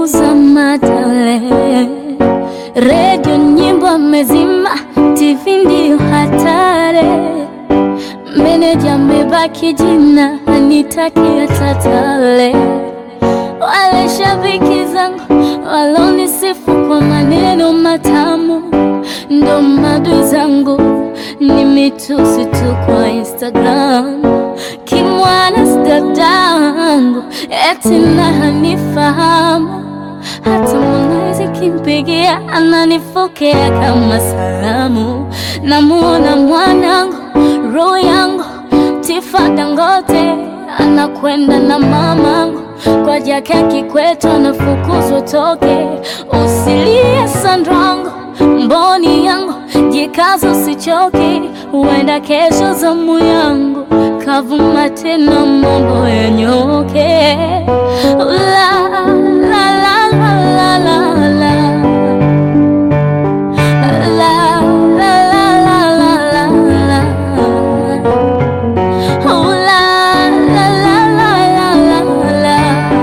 ameuza matale, redio nyimbo amezima, TV ndio hatari. Meneja amebaki jina, anitakia tatale. Wale shabiki zangu walonisifu kwa maneno matamu, ndo madui zangu ni mitusi tu kwa Instagram. Kimwana sidadangu eti na hanifahamu, hata Harmonize kimpigia ananifokea kama salamu. Namuona mwanangu roho yangu Tifa Dangote anakwenda na mamangu kwa Jakaya Kikwete anafukuzwa toke. Usilie Sandrangu, mboni yangu, jikaza usichoke, huenda kesho zamu yangu kavuma tena mambo yanyoke. La, la, la, la, la, la, la. La, la, la, la, la, la, la. Oh, la, la, la, la, la, la, la.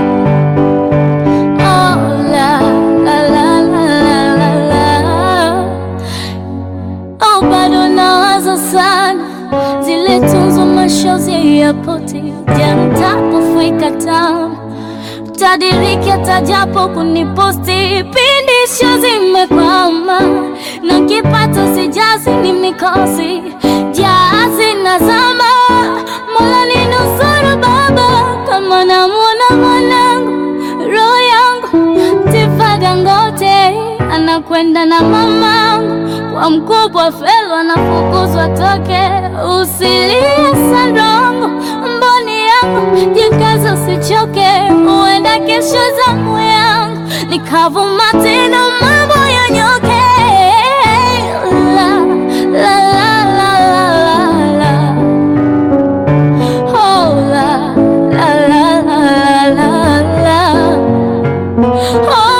Oh, la, la, la, la, la, la, la. Oh, bado nawaza sana zile tunzo mashozi ya poti jamtapofika tamu tadiriki atajapo kuniposti pindi sho zimekwama na kipato sijazi ni mikosi jazi na zama mola ni nusuru baba kama namwona mwanangu roho yangu Tifa Dangote anakwenda na mamangu kwa mkubwa felo anafukuzwa toke usilie sandongo mboni yangu jikaza usichoke huenda kesho zamu yangu nikavuma tena mambo yanyoke la, la, la, la, la, la, la. Oh, la, la, la, la, la, la, la. Oh,